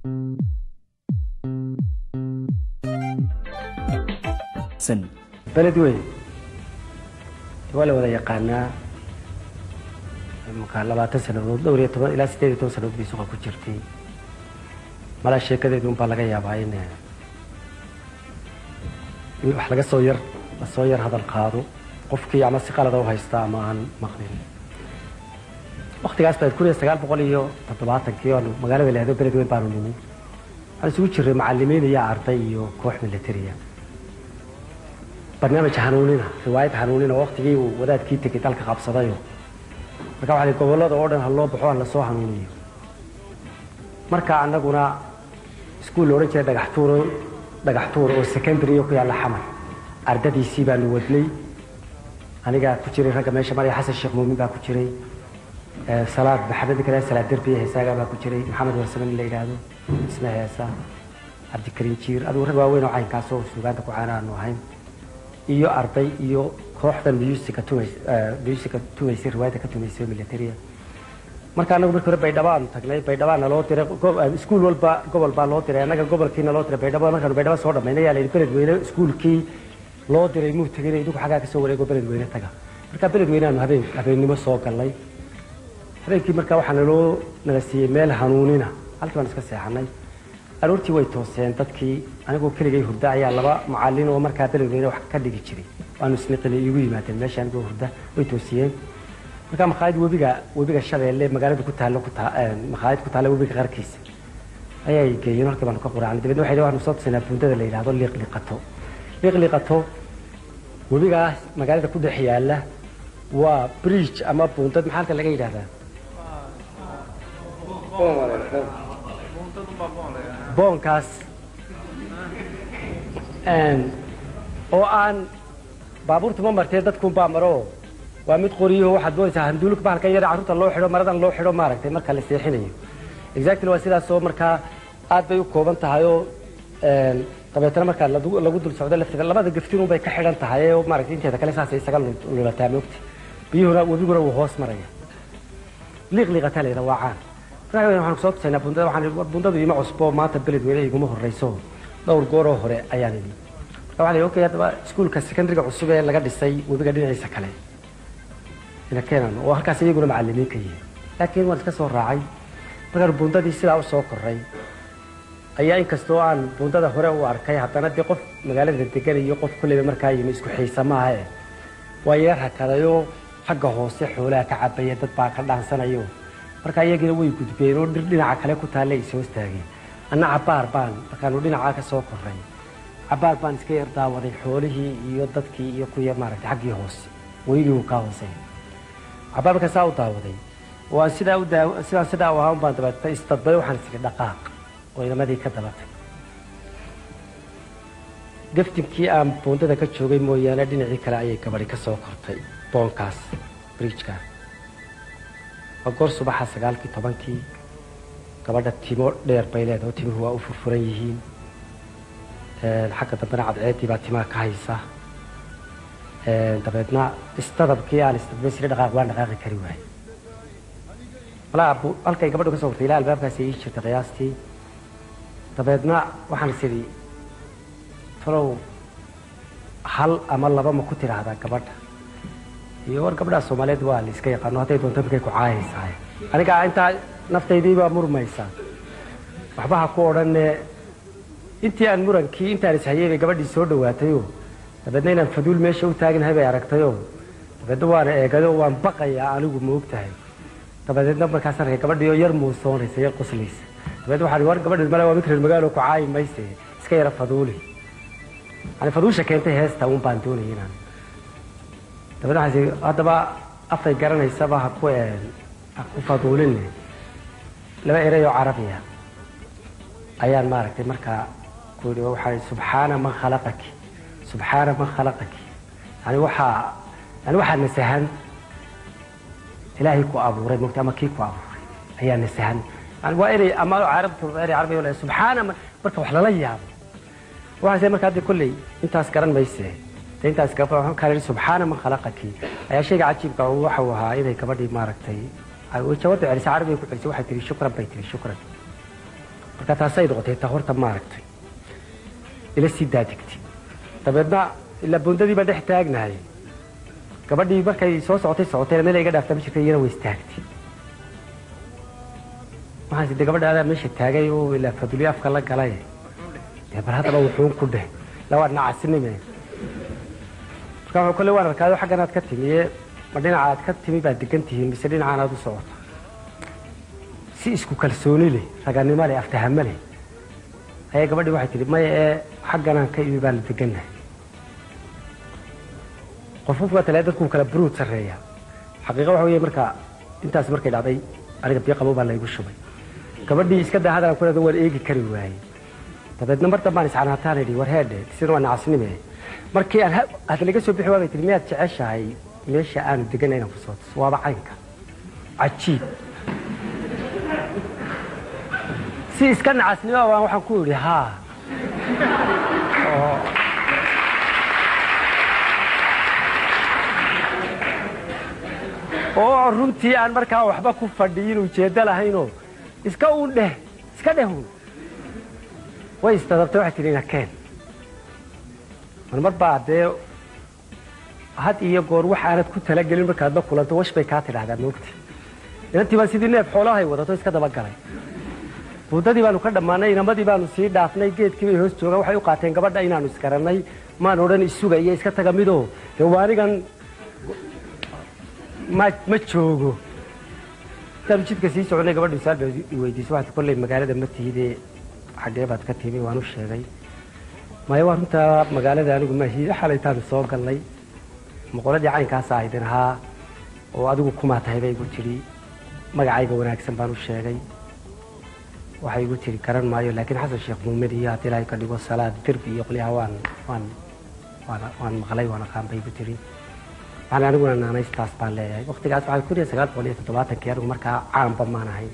beled weyn waa la wada yaqaanaa markaa labaatan sanadood dhowr iyo toban ilaa sideed iyo toban sanadood bay suqa ku jirtay malaa sheekadeedu unbaa laga yaabaa in in wax laga soo yar lasoo yar hadal qaado qofkii ama si qalada u haysta ama aan maqlin waktigaas baad kun iyo sagaal boqol iyo toddobaatankii oanu magaalada lahdo beled weyn baanu nimi waxaan isugu jiray macalimiin iyo arday iyo koox militariya barnaamij hanuunina riwaayad hanuunina waktigii uu wadaadkii tegay dalka qabsadayo marka waxaa gobollada oo dhan ha loo baxo ha lasoo hanuuniyo marka annaguna iskuul la odhan jiray dhagaxtuur dhagaxtuur oo secondary ku yaalla xamar ardadiisii baanu wadnay anigaa ku jiray ragga meesha maraya xasan sheekh muumin baa ku jiray salaad maxamed kale salaad derbiya heesaagaa baa ku jiray maxamed warsame in la yidhaahdo isna heesa cabdikariin jiir adigu rag waaweyn oo caynkaasoo suugaanta ku caana aanu ahayn iyo arday iyo kooxda musica tumays musica tumaysay riwaayadda ka tumaysay militaria marka anagu markii hore baydhabo aanu tagnay baydhabaana loo diray iskuul walba gobol baa loo diray annaga gobolkiina loo diray baydhabo markaanu baydhabo soo dhammaynay yaa la yidhi beled weyne iskuulkii loo diray muu tegin idigu xaggaa ka soo wareego beled weyne taga marka beled weyne aanu habeen habeennimo soo galnay habeenkii marka waxaa naloo nala siiyey meel hanuunina halkii baan iska seexanay aroortii way tooseen dadkii anigoo keligay hurda ayaa laba macalin oo markaa beledweyne wax ka dhigi jiray waanu isniqili iigu yimaadeen meesha anigoo hurda way toosiyeen markaa makhaayad webiga webiga shabeelle magaalada ku taallo ku taa makhaayad ku taalla webiga qarkiisa ayay geeyeen halkii baanu ka quraacnay dabeedna waxay waxaanu soo tusinaa buundada la yidhaahdo liiqliqato liiqliqato webigaas magaalada ku dhex yaalla waa bridge ama buundad maxaa halka laga yidhahdaa boonkaas oo aan baabuurta ma martee dadkuunbaa maro waa mid qoriyo waxaad moodaysaa handuulka bahalkan yar carruurta loo xidho maradan loo xidho maaragtay marka la seexinayo exactly waa sidaasoo markaa aad bay u kooban tahay oo dabeetana markaa lagu dul socdo lafteeda labada gaftin bay ka xidhan tahay oo maaragtay inteeda kale saasay isaga lulataa moogta biyuhuna webiguna wuu hoos maraya liiqliiqataa layidha waa caan markaa waxaan kusoo tusaynaa bundada waxaan bundadu ima cusbo maanta beled weyne iguma horreyso dhowr gooroo hore ayaan idhi marka waxaa la okay haddaba iskuulka secondariga cusub ee laga dhisay webiga dhinaciisa kale ina keenan oo halkaas iyaguna macalimiin ka yihiin laakiin waan iska soo raacay markaan bundadii sidaa u soo korray ayaa inkastoo aan bundada hore u arkay haddana dee qof magaalada degan iyo qof kulleyba markaa yimi isku xiisa maaha e waa yar hakadayoo xagga hoose xoolaha ka cabaya dad baa ka dhaansanayo marka iyagina way gudbeen oo dhir dhinaca kale ku taalla ay soo istaageen anna cabaar baan markaanu dhinacaa ka soo korray cabaar baan iska yar daawaday xoolihii iyo dadkii iyo kuya maaragtay xaggii hoose weligii uu kaa hoosay cabaar markaan saa u daawaday oo aan sidaa u daa sidaan sidaa u ahaan baan dabeetay isdadbay waxaan isiri dhaqaaq oo inamadii ka dabatay gaftinkii aan buundada ka joogay mooyaane dhinacii kale ayay gabadhi ka soo kortay boonkaas bridjka waa goor subaxa sagaalkii tobankii gabadha timo dheer bay leedahay oo timuhu waa u furfuran yihiin xagga dambena cadceeddii baa timaha ka haysa dabeedna istadabkii aan istadbay siri dhaqaaq waan dhaqaaqi kari waayey malaa halkay gabadhu ka soo kortay ilaa albaabkaasi ii jirtay qiyaastii dabeedna waxaan is idhi talow hal ama laba ma ku tidhaahdaa gabadha iyo war gabdhaha soomaaliyeed waa la iska yaqaano hadday doonto markay ku caayaysaa aniga intaa naftaydii baa murmaysa waxba ha ku odhanne intii aan murankii intaan ishayay bay gabadhii soo dhawaatayoo dabeedna inaan faduul meesha u taaganahay bay aragtayoo dabeedna waana eegayo waan baqayaa anigu ma og tahay dabadeedna markaasaan arkay gabadhii oo yar muusoonaysa yar qoslaysa dabeedna waxaan war gabadhi male waa mid reer magaalo ku caayi mayse iska yara faduuli yani faduusha keentay heesta un baan doonayay inaan dabeedna waxaan haddaba afay garanaysaba ha ku ha ku faduulinne laba erey oo carabiya ayaan maaragtay markaa ku yidhi waxaa subxaana man khalaqaki subxaana man khalaqaki yani waxaa yani waxaa nasahan ilaahay ku abuuray mogta ama kii ku abuuray ayaa nasahan yani waa erey ama carabtu erey carabi oo subxaana man marka wax lala yaabo waxaase marka hadda kolley intaas garan mayse de intaas waxaan kaa yidhi subxaana man khalaqaki ayaa shayga cajiibka waxa uu ahaa inay gabadhii maaragtay jawaabta celisay carabiga ku celisay waxay tihi shukran bay tihi shukran marka taasay noqotay taa horta maaragtay ila sii daadigtay dabeedna ilaa bundadii baan dhex taagnahay gabadhii markay soo socotay socotayna meel iga dhaaftaa ma jirta iyana way istaagtay waxaan sidee gabadha adaa meesha taagay oo ilaa faduli afka la galay dee bal haddaba wuxuun ku dheh la waa nacasinime marka wuxuu kolle waan arkaado xaggan aad ka timi ee ma dhinaca aad ka timi baad degan tihiin mise dhinacaan aad u socota si isku kalsooni leh raganimo leh aftahamo leh ayaa gabadhii waxay tihi maya ee xagganaan ka imi baan la degannahay qof qofka tale dadku kala buruud sarreeya xaqiiqa waxa weeye marka intaas markay dhacday aniga biyo qabo baa laygu shubay gabadhii iska daa hadalan ku leedo waan eegi kari waayey dabeedna mar dambaan iscanaataan idhi war heedhe sina waa nacasnime markii aan hadda laga soo bixi waabay tihi miyaad jeceshahay meesha aanu deganay inaan ku soo tuso waaba caynka cajiib si iska nacasnimo baan waxaan ku idhi haa oo oo runtii aan markaa waxba ku fadhiyin ujeeddo lahaynoo iska uun dheh iska dheh uun way isdadabtay waxay tidhi ina keen marmar baa dee had iyo goor wax aanad ku talagelin markaad la kulanto wash bay kaa tidhahdaa moogti inantii baan sidii neef xoolahay wadato iska dabagalay buuddadii baanu ka dhammaanay inamadii baanu sii dhaafnay geedkii bay hoos joogaan waxay u qaateen gabadha inaanu isgarannay maan odhan isuga iyo iska taga midoo dee waanigan ma ma joogo intaanu jidka sii soconay gabadhu isaal bay i weydiisay waxaad kolley magaalada ma tihidee xaggee baad ka timi waan u sheegay maya waa runtaa magaalada anigu maahi xalaytaanu soo galnay moqoladii caynkaasa aydin ahaa oo adigu kumaa tahay bay igu tidhi magacayga wanaagsan baan u sheegay waxay igu tidhi garan maayo laakiin xasan sheekh muumin iyo haddii ilaahay ka dhigo salaad derbi iyo qolyaha waan waan waan waan maqlay waan aqaan bay igu tidhi waxaan aniguna naanaystaas baan leeyahay waqtigaas waxaa kun iyo sagaal boqol iyo toddobaatankii anigu markaa caanba maan ahayn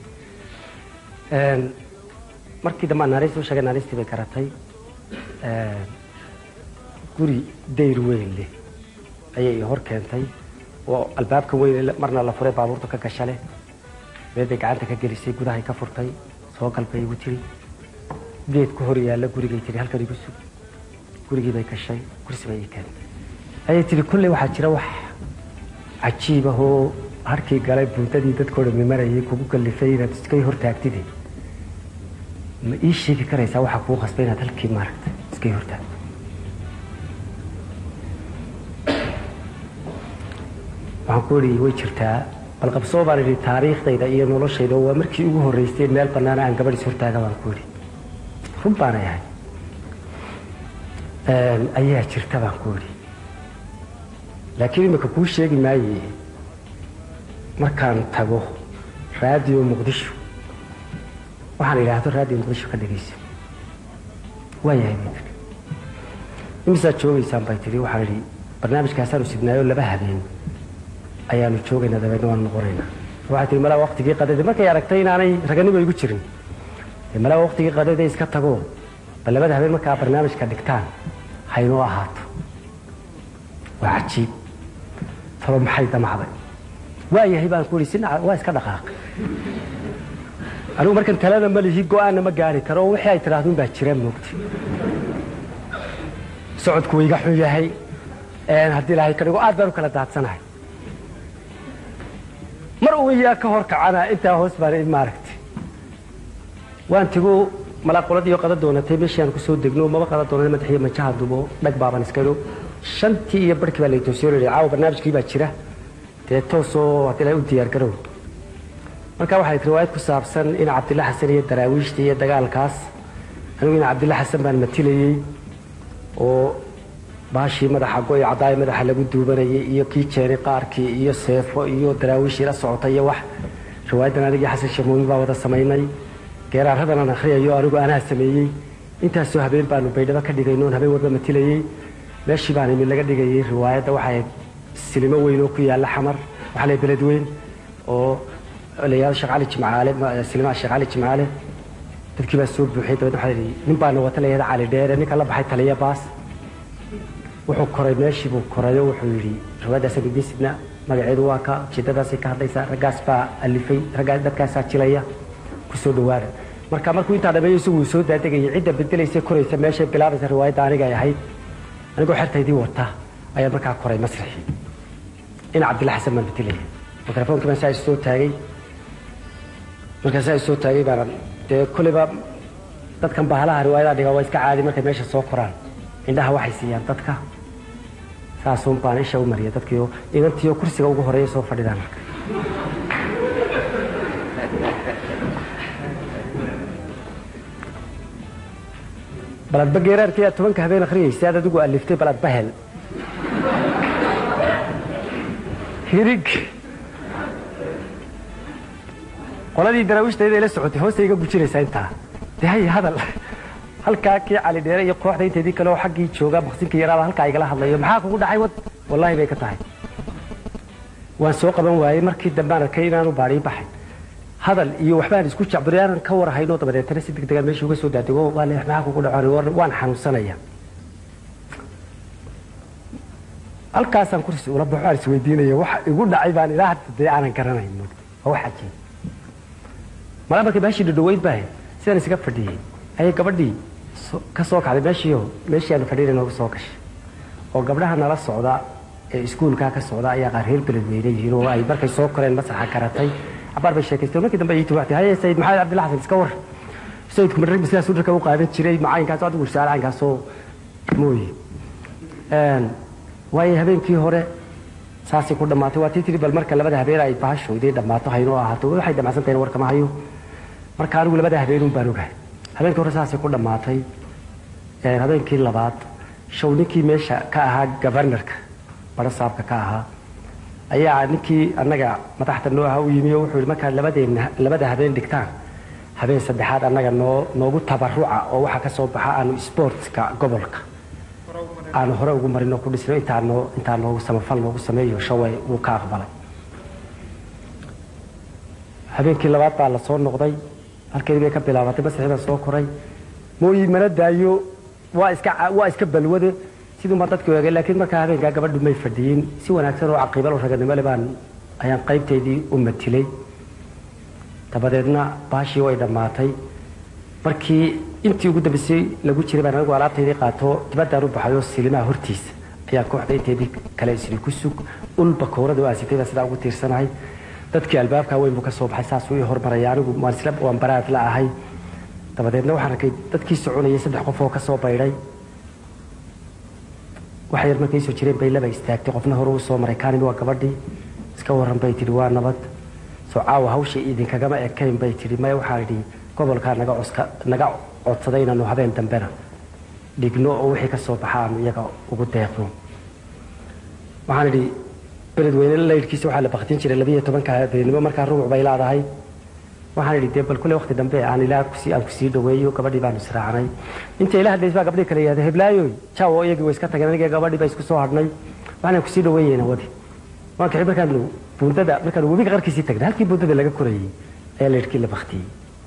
markii dambe aan naanaysta u sheegay naanaystii bay garatay guri dayr weyn leh ayay i hor keentay oo albaabka weyn marna la furay baabuurta ka gasha leh meel bay gacanta ka gelisay gudahay ka furtay soo gal bay igu tiri geed ku hor yaalla gurigay tiri halkan igu sug gurigii bay gashay kursi bay ii keentay ayay tiri kulley waxaa jira wax cajiib ah oo harkii galay buuntadii dadkoo dhammi marayay kugu kallifay inaad iskay hortaagtide ma ii sheegi karaysaa waxaa kuu qasbay inaad halkii maaragta iskay hortaagto waxaan ku idhi way jirtaa bal qabsoo baan idhi taariikhdayda iyo noloshayda waa markii ugu horraysay meel bannaana aan gabadh is hortaaga baan ku idhi run baanay ahay ayaa jirta baan ku idhi laakiin imika kuu sheegi maaye markaan tago raadiyo muqdisho waxaan idhaahdo raadiyo muqdisho ka dhegayso waayahay bay tiri imisaad joogaysaan bay tidhi waxaan idhi barnaamijkaasaanu sidnaayo laba habeen ayaanu joogaynaa dabeedna waanu noqonaynaa waxay tihi malaa waqtigii qadada markay aragtay inaanay raganimo igu jirin malaa waqtigii qadada iska tago bal labada habeen markaa barnaamijka dhigtaan haynoo ahaato waa cajiib talo maxay damacday waayahay baan ku ihi si waa iska dhaqaaqay anigu markan talada ma lihi go-aanna ma gaari karo oo wixii ay tidhaahdo baa jira moogti socodku wayga xun yahay haddii ilaahay ka dhigo aad baan u kala daadsanahay mar uu iyaa ka hor kacana intaa hoos baan maaragtay waan tigu malaa qoladiiyo qada doonatay meeshii aan kusoo degno maba qada doonay madaxiyo majaha dubo dhag baaban iska idho shantii iyo barhkii baa laytoosiyo yidhi caawa barnaamijkii baa jira dee toosoo haddii ilaahay u diyaar garow marka waxay riwaayad ku saabsan in cabdilla xasan iyo daraawiishta iyo dagaalkaas anigu in cabdilla xasan baan matilayey oo baashii madaxa go-i cadaayo madaxa lagu duubanayay iyo kii jeeni qaarkii iyo seefo iyo daraawiishii la socotay iyo wax riwaayaddan anigii xasan sheekh muumin baa wada samaynay geeraaradan aan akhriyayo anigu anaa sameeyey intaasoo habeen baanu baydhabo ka dhigaynoon habeen walba matilayey meeshii baan imi laga dhigayay riwaayadda waxay silimo weyn oo ku yaalla xamar waxaa lay beled weyn oo layaal sheekh cali jimcaale silimaha sheekh cali jimcaale dadkii baa soo buuxiyay dabeedna waxaa yidhi nin baa nawata layada cali dheere ninka la baxay taliya baas wuxuu koray meeshii buu korayo wuxuu yidhi riwaayaddaas bibisidna magaceedu waa ka ujeedadaasay ka hadlaysaa raggaas baa alifay raggaas dadkaasaa jilaya kusoo dhawaada marka markuu intaa dhameeyo isagu uu soo daadegayay cidda bedelaysa koraysa meeshay bilaabaysa riwaayadda aniga ay ahayd anigoo xertaydii wata ayaan markaa koray masraxii in cabdilla xasan baan bedelaya mikrofoonkii baan saa is soo taagay markaa saa is soo taagay baan dee koleyba dadkan bahalaha riwaayadaha dhigaa waa iska caadi markay meesha soo koraan indhaha waxay siiyaan dadka saasuun baan isha u mariya dadkiio inantiio kursiga ugu horeeya soo fadhidaan marka baladba geeraarkii aad tobanka habeen akhriyaysa aad adigu aliftay baladba hel hirig qoladii daraawiishtayd ay la socotay hoostay iga gujinaysaa intaa de hay hadal halkaa kii cali dheere iyo kooxda inteedii kale oo xaggii jooga maqsinka yaraaba halkaa igala hadlayo maxaa kugu dhacay wad wallaahi bay ka tahay waan soo qaban waayey markii dambaan arkay inaanu baadhii baxay hadal iyo waxbaan isku jacburi aanan ka warhayno dabadeetana si degdegaan meesha uga soo daadego waa le maxaa kugu dhacon waan xanuunsanaya halkaasaan kursi ula baxo aan isweydiinaya waxa igu dhacay baan ilaa hadda dee aanan garanayn mogta waa wax cajiib malaa markay meeshii dhadhaweyd baahe sidaan isaga fadhiyey ayay gabadhii ka soo kacday meeshiio meeshii aanu fadhiyana noogu soo gashay oo gabdhaha nala socda ee iskuulkaa ka socda ayaa qaar reer beledweyne yihiin oo ay markay soo koreen masaxa garatay cabaar bay sheekaysteen markii dambe ii tuwaxtay haye sayid maxamed cabdilla xasan iska war sayidku madhar sidaasuu dharka u qaadan jiray macaayinkaas adigu risaale caynkaasoo mooye waayo habeenkii hore saasay ku dhammaatay waa tii tiri bal marka labada habeen ay bahashoodii dhammaato haynoo ahaato waxay dhamacsan tahay warkama hayo marka anigu labada habeenun baan ogahay habeenkii hore saasay ku dhammaatay habeenkii labaad show ninkii meesha ka ahaa gabarnarka baro saabka ka ahaa ayaa ninkii annaga madaxda noo aha u yimi oo wuxuu yihi markaad labadeenna labada habeen dhigtaan habeen saddexaad annaga noo noogu tabaruca oo waxaa ka soo baxa aanu sportska gobolka aanu hore ugu marino ku dhisno intaa noo intaa noogu samafal noogu sameeyo shaway wuu ka aqbalay habeenkii labaad baa la soo noqday halkeedii bay ka bilaabatay masixii baan soo koray mooyi mana daayo waa iska waa iska balwade siduu baan dadka eegay laakiin markaa habeenkaa gabadhu may fadhiyin si wanaagsan oo caqiibal oo raganimo le baan ayaan qaybteydii u matilay dabadeedna baashii way dhammaatay markii intii ugu dambeysay lagu jiray baan anigu alaabtaydii qaato dibaddaan u baxay oo silimaha hortiisa ayaan kooxda inteedii kale isli ku sug ulba koorada oo aasitay baan sidaa ugu tiirsanahay dadkii albaabkaa weyn buu ka soo baxay saasuu ii hormaraya anigu waan isla waan baraad la ahay dabadeedna waxaan arkay dadkii soconayay saddex qof oo ka soo baydhay waxa yar markay soo jireen bay laba istaagtay qofna hore u soo maray kaanimi waa gabadhii iska warran bay tidhi waa nabad soo caawa hawsha idinkagama ekayn bay tidhi maya waxaan idhi gobolkaa naga coska naga codsaday inaanu habeen dambena dhigno oo wixii ka soo baxa aanu iyaga ugu deeqno waxaan idhi beledweyne laydhkiisa waxaa la baktin jiray labiiyo tobanka habeenimo markaa rubuc bay leedahay waxaan idhi dee bal kule waqti dambe aan ilaa kusi aan kusii dhaweeyo gabadhii baanu israacnay inta ila hadlays baa gabdhii kale yihahda heblaayoy jaawo iyagii way iska tageen aniga gabadhii baa isku soo hadhnay waxaan kusii dhaweeyeyna wadi waan kixi markaanu buundada markaanu webiga qarkiisii tagnay halkii buundada laga korayey ayaa laydhkii la baktiyey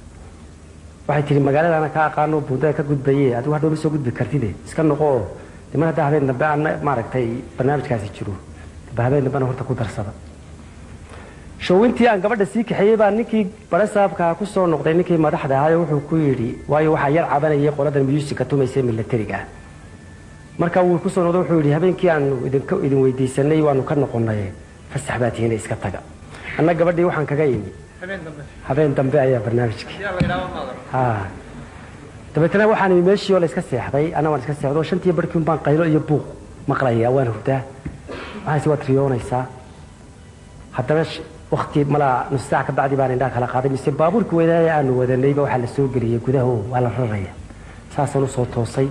waxay tihi magaaladaana ka aqaano buundada ka gudbaye adigu hadhow ma soo gudbi kartide iska noqo oo de mar haddaa habeen dambe aan maaragtay barnaamijkaasi jiro ba habeen dambena horta ku darsada showintii aan gabadha sii kaxeeyey baa ninkii bare saabkaa ku soo noqday ninkii madaxda ahaay wuxuu ku yidhi waayo waxaa yar cabanayay qoladan muusika tumaysa milatariga ah marka wuu kusoo noqday wuxuu yidhi habeenkii aanu idinka idin weydiisanay waanu ka noqonay fasax baa tihiina iska taga anna gabadhii waxaan kaga imi habeen dambe ayaa barnaamijkii ha dabeetana waxaan imi meeshii oo la iska seexday anna waan iska seexday oo shantii barkiun baan qaylo iyo buuq maqlaya waan hurdaa waxaasi waad riyoonaysaa haddana wakti malaa nus saac ka bacdi baan indhaa kala qaaday mise baabuurkii weynaaya aanu wadanayba waxaa la soo geliyey gudaha oo waa la raraya saasaan usoo toosay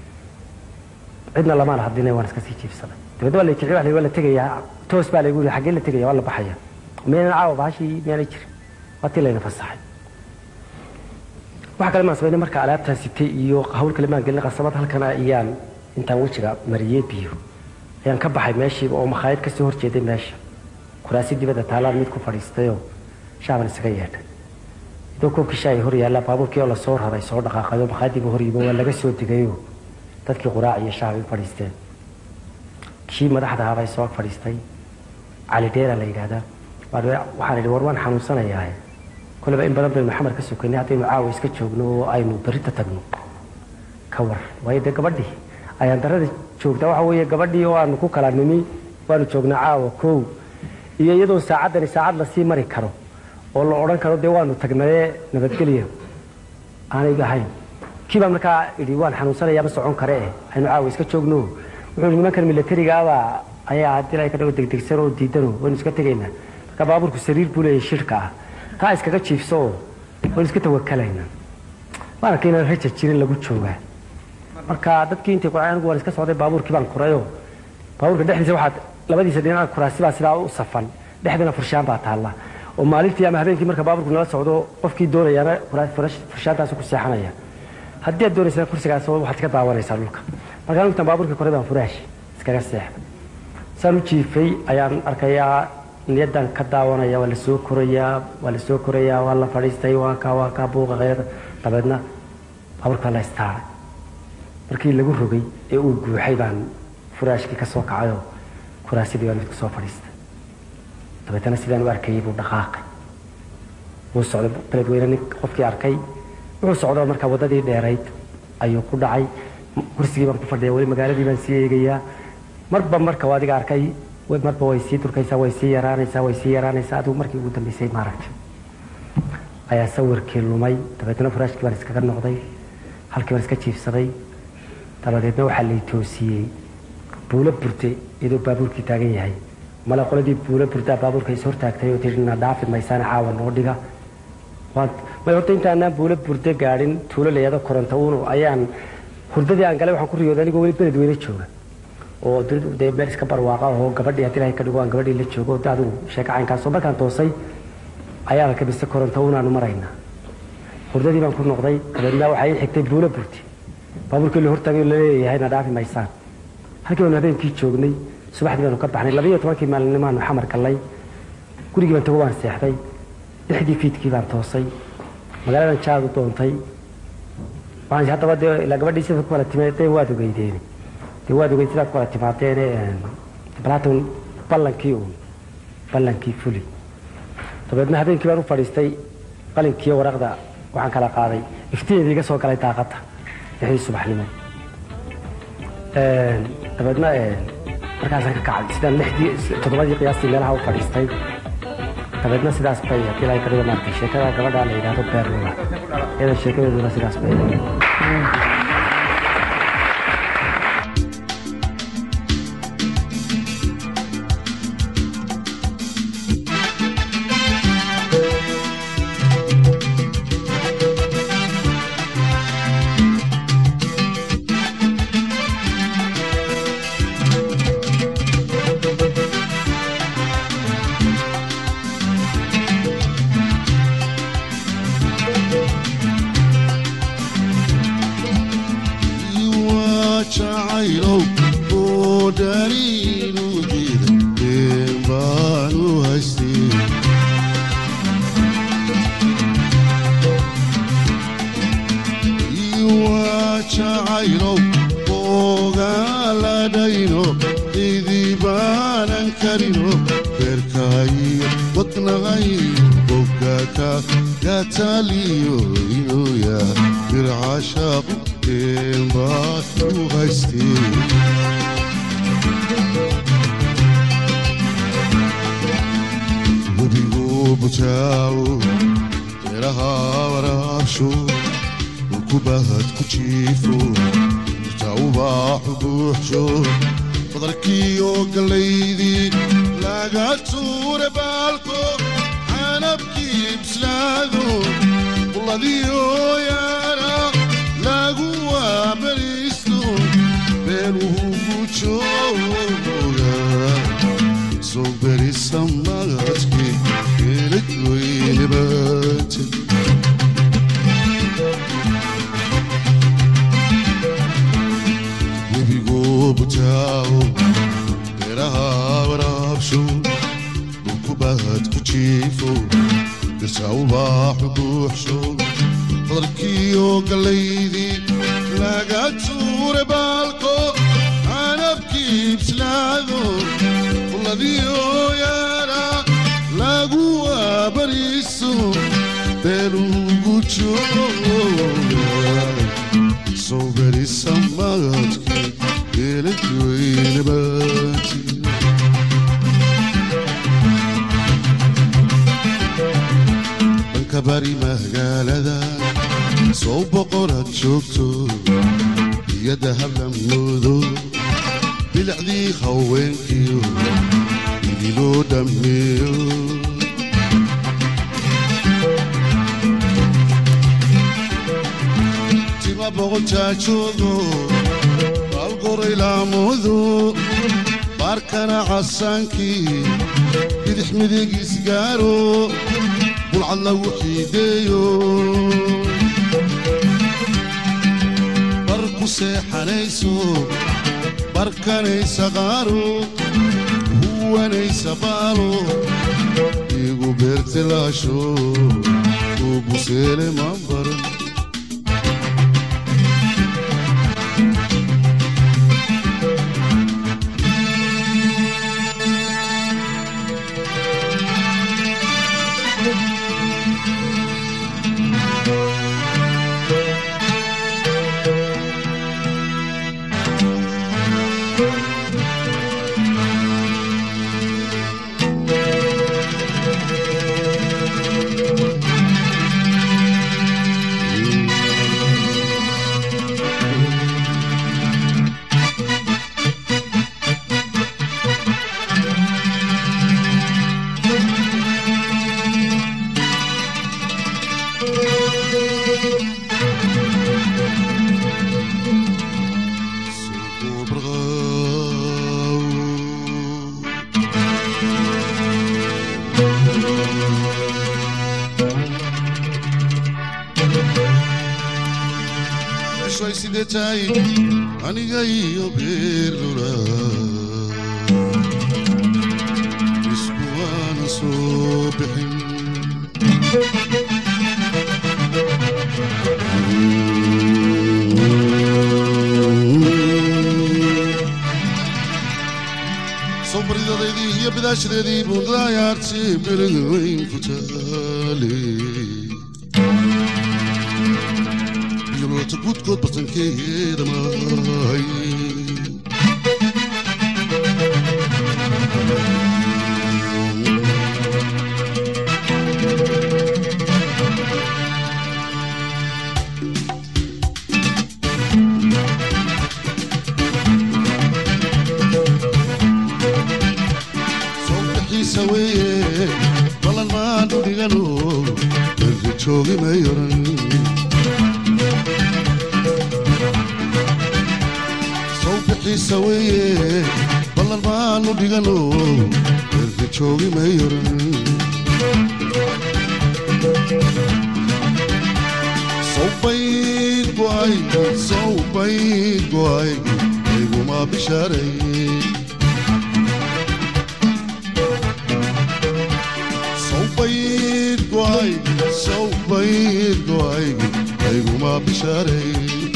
cidna lamaan hadlina waan iska sii jiibsaday dabeedna waa la kiciy waa la tegayaa toos baa laygu yidhi xaggee la tegaya waa la baxaya miyaynan caawa bahashii miyaanay jirin waa tii layna fasaxay waxa kale maan samaynay marka alaabtaan sitay iyo hawl kale maan gelin qasabad halkan ayaan intaan wejiga mariyey biyo ayaan ka baxay meeshii oo makhaayad kasoo horjeeday meesha kuraasi dibadda taalaan mid ku fadhiistayoo shaaban isaga yeedhay idoo koobkii shaay hor yaallaa baabuurkii oo lasoo raray soo dhaqaaqayo makhaayadiiba hor yimo waa laga soo degayoo dadkii quraac iyo shaabay u fadhiisteen kii madaxda ahaabay soo fadhiistay cali dheera la yidhaahdaa waxaan idhi war waan xanuunsanayaa koleba in badan baynu xamar ka sokaynay haddaynu caawa iska joogno oo aynu berita tagno ka war waayo dee gabadhii ayaan darada joogtaa waxa weeye gabadhii oo aanu ku kala nimi waanu joognaa caawa kow iyo iyadoo saacaddani saacad lasii mari karo oo la odhan karo dee waanu tagnayee nabadgelya aanay ahayn kii baa markaa idhi waan xanuunsanayaa ma socon kare eh aynu caawa iska joogno wuxuu yidhi nimankan milatarigaaba ayaa haddii la ka dhago degdegsan oo diidano waynu iska tegaynaa marka baabuurku sariir buu leeyahay shirka ah taa iskaga jiifso oo waynu iska tawakalaynaa waan arkay inaan raja jirin lagu joogaa marka dadkii intay ku anigu waan iska socday baabuurkii baan kurayoo baabuurka dhexdiisa waxaad labadiisa dhinaca kuraasi baa sidaa u safan dhexdana furshaan baa taalla oo maalintii ama habeenkii marka baabuurku nala socdo qofkii doonayaana furshaantaas ku seexanaya haddii aad doonaysana kursigaas waxaad ka daawanaysaa dhulka markaa intaan baabuurkii koray baan furaash iskaga seexday saan u jiifay ayaan arkayaa niyadan ka daawanaya waa la soo korayaa waa la soo korayaa waa la fadhiistay waa kaa waa kaa buuqa qeyrada dabeedna baabuurka la istaaray markii lagu rogay ee uu guuxay baan furaashkii ka soo kacayoo kuraasidii baan mid kusoo fadhiistay dabeetana sidaan u arkayay buu dhaqaaqay wuu socday dabeedweyne nin qofkii arkay wuxuu socdoo markaa waddadii dheerayd ayuu ku dhacay kursigii baan ku fadhiya weli magaaladii baan sii eegayaa marba marka adiga arkay marba way sii durkaysaa way sii yaraanaysaa way sii yaraanaysaa adigu markii ugu dambeysay maaragtay ayaa sawirkii lumay dabeetna furaashkii baan iskaga noqday halkii baan iska jiifsaday dabadeedna waxaa lay toosiyey buulo burte iyadoo baabuurkii taagan yahay male qoladii buulo burdaa baabuurka is hortaagtay oo tii na dhaafi maysaana caawa noo dhiga may horta intaanaan buulo burde gaadhin tuulo layado koronto uunu ayaan hurdadii aan galay waxaan ku riyooday anigoo weli beled weyne jooga oo dee meel iska barwaaqa oo gabadhii haddii ilahay ka dhigo aan gabadhii la joogo de adigu sheeko caynkaasoo markaan toosay ayaa ka mise koronto unaanu maraynaa hurdadii baan ku noqday dabeedna waxaa ii xigtay buulo burti baabuurkii la hortaagay la leeyahay na dhaafi maysaan halkii baanu habeenkii joognay subaxdii baanu ka baxnay labayo tobankii maalinimaanu xamar gallay gurigii baan tago waan seexday lixdii fiidkii baan toosay magaaladan jaadu doontay waxaan haddaba dee ilaa gabadhii sida ku kala timaadeen waad ogeydeeni dee waad ogeyd sidaad ku kala timaadeene balaatan ballankii uun ballankii fuli dabeedna habeenkii baan u fadhiistay qalinkiiyo waraqda waxaan kala qaaday iftiineedii iga soo galay daaqadda lixdii subaxnimo dabeedna markaasaan ka kacay sidaan lixdii toddobadii qiyaastii meelaha u fadhiistay dabeedna sidaas bay haddii ilahay ka dhigo maartay sheekada gabadha la yidhaahdo beerlula iyada sheekadeeduna sidaas bay beelugu jooga soo berisamaadki geelajoynabati dhanka bari magaalada soo boqoraad joogto iyo dahablamoodo bilicdii haweenkiyo idiloo dhammeeyo tima boqojaajoodo baalgoray laamudu baarkana casaankii bidix midigiis gaaro bulcad lagu xiideeyo bar ku seexanayso barkanaysa qaaro huwanaysa baalo igu beertilaasho uu buseele mambaran way sidee tahay aniga iyo beerdura isku waana soo bixin soo baridadaydii iyo bidaashadeedii buundaayaartii beriga weyn ku taale yolota guudkood bartankeeda mahay sawbixiisa weeye balan maan dhigano erga joogi may oran sawbixiisa weeye ballan maanu dhigano erga joogi may oran sawbayd go'ay sawbayd go'ay ayguma bishaaray sawbayd go'ay sawbayd go'ay ayguma bishaaray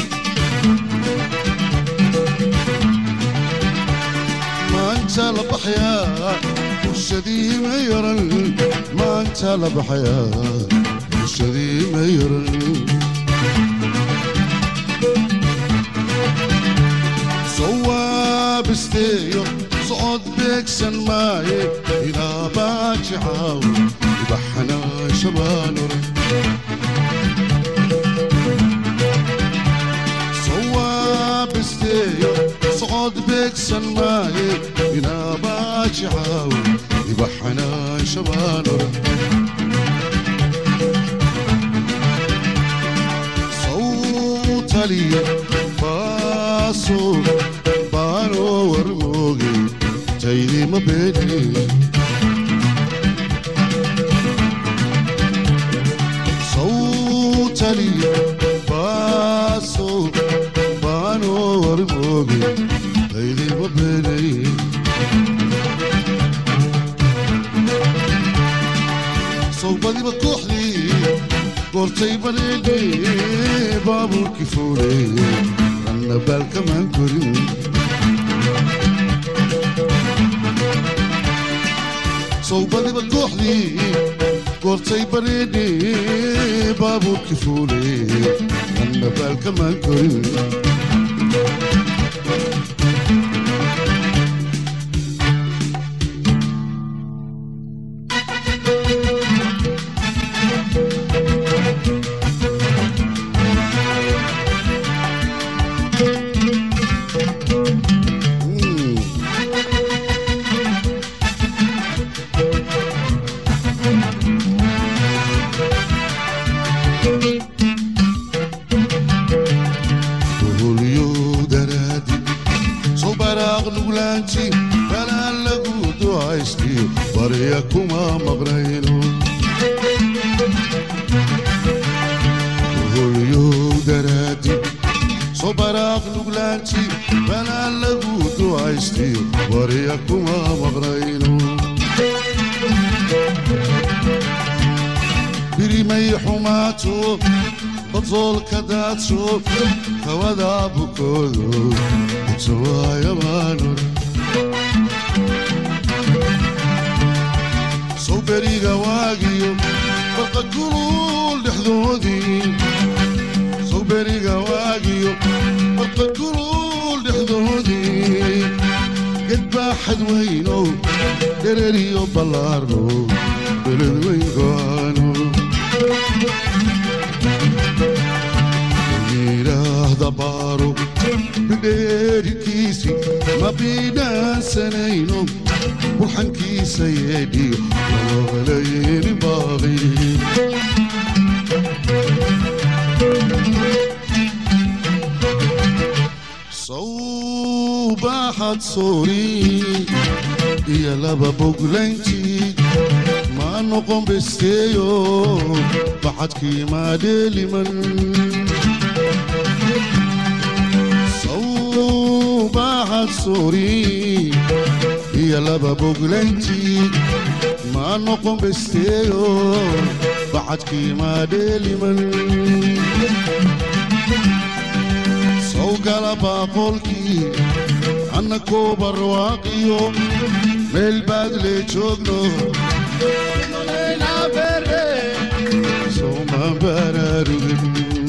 maanta la baxayaa bulshadii ma yaran maanta la baxayaa bulshadii ma yaran sawaabisteeyo socod beegsan maaye ilaa baajicaaw ibaxanaa shabaanore sawaabisteeyo socod beegsan maaye ilaa baajicaaw ibaxanaa shabaanore sawtaliya baaso baanoo warmooge taydima beeni sawtaliya baaso baanoo warmooge taydima beeni sawbadiba kooxdii goortay baneene baabuurkii fuule ranna baalkamaan korin sawbadiba kooxdii goortay bareedhe baabuurkii fuule anna baalkamaan korin boholyo daraadi soo baraaq nuglaanti balaan lagu ducaystiyo barya kuma maqnayno boholyo daraadi soo baraaq nuglaanti balaan lagu ducaystiyo barya kuma maqnayno birimay xumaato badzoolka daadsho hawada bukoodo utawaayabaanor sow beriga waagiyo barqa kulul dhexdoodii sow beriga waagiyo barqa kulul dhexdoodii gedbaaxad weynow dhereriyo ballaarno beled weyn go'aano yidhaahda baaro bidheerikiisi ma biidhaansanayno burxankiisa yeedhiyo loogalayni baaqi sawbaaxad soori iyo laba boglayntii ma noqon besteeyo baxadkii maadheeliman sawbaaxad soori iyo laba boglayntii ma noqon besteeyo baxadkii maadheeliman sawgala baaqolkii anna koo barwaaqiyo meel baad lee joogno soma baraarugin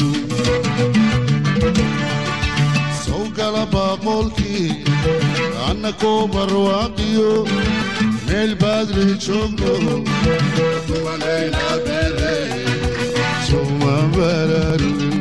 sawgala baaqolkii anna koo barwaaqiyo meel baad lee joogno soma baraarugin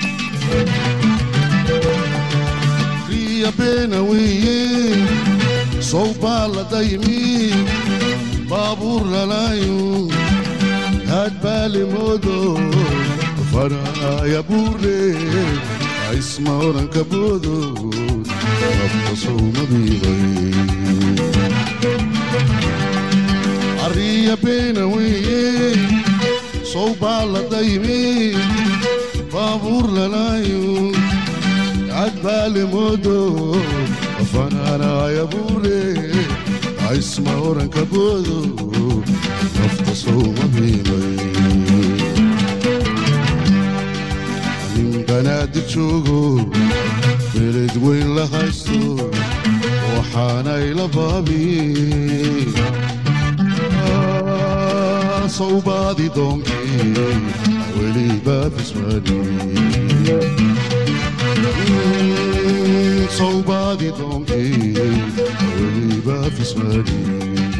riya beena weeye sow baa la daymi baabuur lalaayo haad baa limoodo faraaya buurle isma oranka boodo nafta sowmadiibay arriya beena weeye sow baa la daymi baabuur lalaayo haad baa limoodo fanaanaaya buurle isma oranka boodo nafta sowmadiibay nin banaadir joogo beled weyn la haysto waxaanay la baabi sawbaadi doonkii weliba fismani sawbaadi doonkii weliba fismani